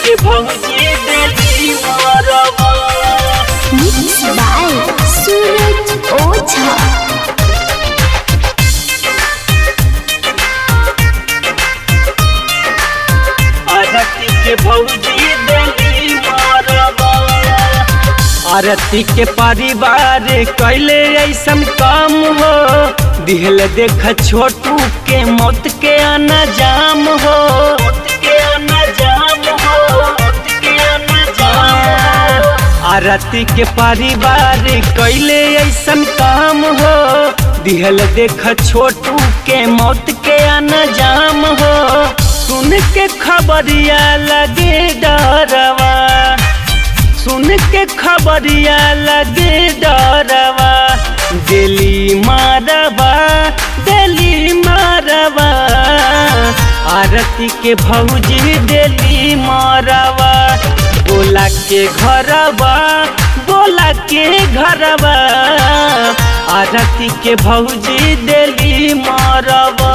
के भौजी देली मरवा Mixed by Suraj Oza. आरती के भौजी देली मरवा आरती के परिवार कैले ऐसन काम हो दिहल देख छोटू के मौत के आना जाम हो मौत के आना जाम हो मौत के आना जाम आरती के परिवार कैले ऐसन काम हो दिहल देख छोटू के मौत के आना जाम हो सुन के खबरिया लगे डरवा सुन के खबरिया लगे डरवा दिली मारवा दिली मारवा आरती के भौजी दिली मारवा बोला के घरवा बोला के घरवा आरती के भौजी दिली मारवा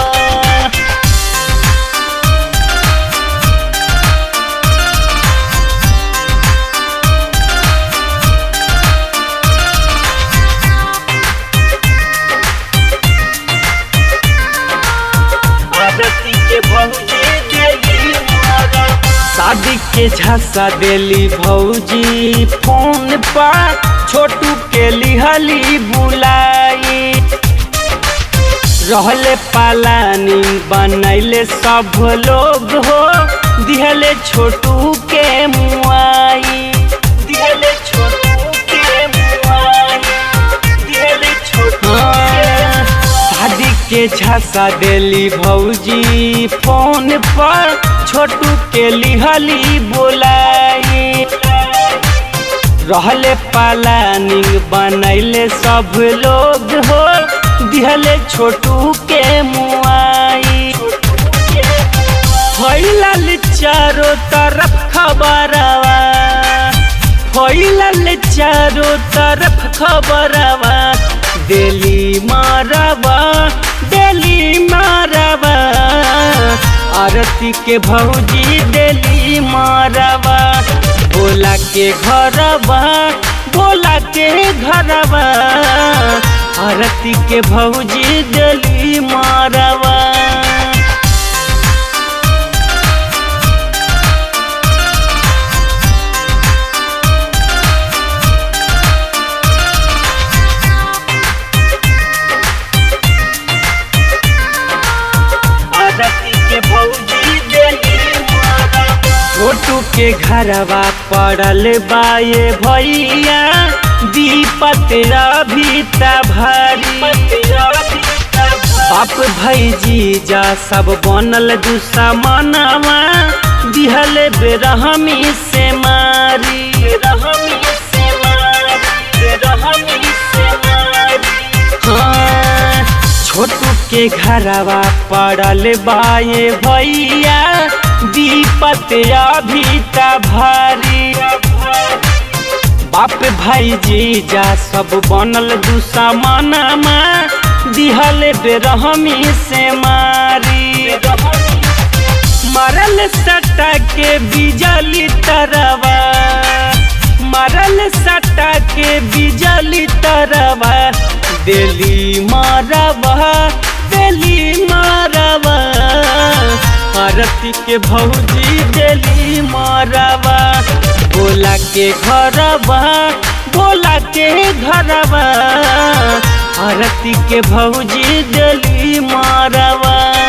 आरती के भौजी देली मरवा शादी के झांसा देली भौजी फोन पर छोटू के लिहली बुलाई रहले पालानी बनैले सब लोग हो दिहले छोटू के मुआई दिहले छोटू के मुआई दिहले छोटू के शादी के झांसा देली भौजी फोन पर छोटू के लिहली बोलाई रहले पालानी बनैले सब लोग हो दिहले छोटू के मुआई फैलल चारों तरफ खबरवा फैलल चारों तरफ खबरवा दिली मारवा दिली मारवा आरती के भौजी दिली मारवा बोला के घरवा बोला के घरवा आरती के भौजी दिली मारवा आरती के भौजी देली मरवा छोटू के घरवा पड़ल बाये भैया दीपत रभिता भारी बाप भैजी जा सब बनल दुश्मनवा दिहल बेरहमी से मारी बेरहमी से मारी बेरहमी से मारी हाँ, छोटू के घरवा पड़ल बाये भैया दीपत अभिता भारी बाप भाई जीजा सब बनल दुश्मनमा दिहल बेरहमी से मारी मरल सटा के बिजली तरवा मरल सटा के बिजली तरवा दिली मारवा दिली मारवा आरती के भौजी दिली मारवा बोला के घरवा बोला के घरवा आरती के भौजी दिली मारवा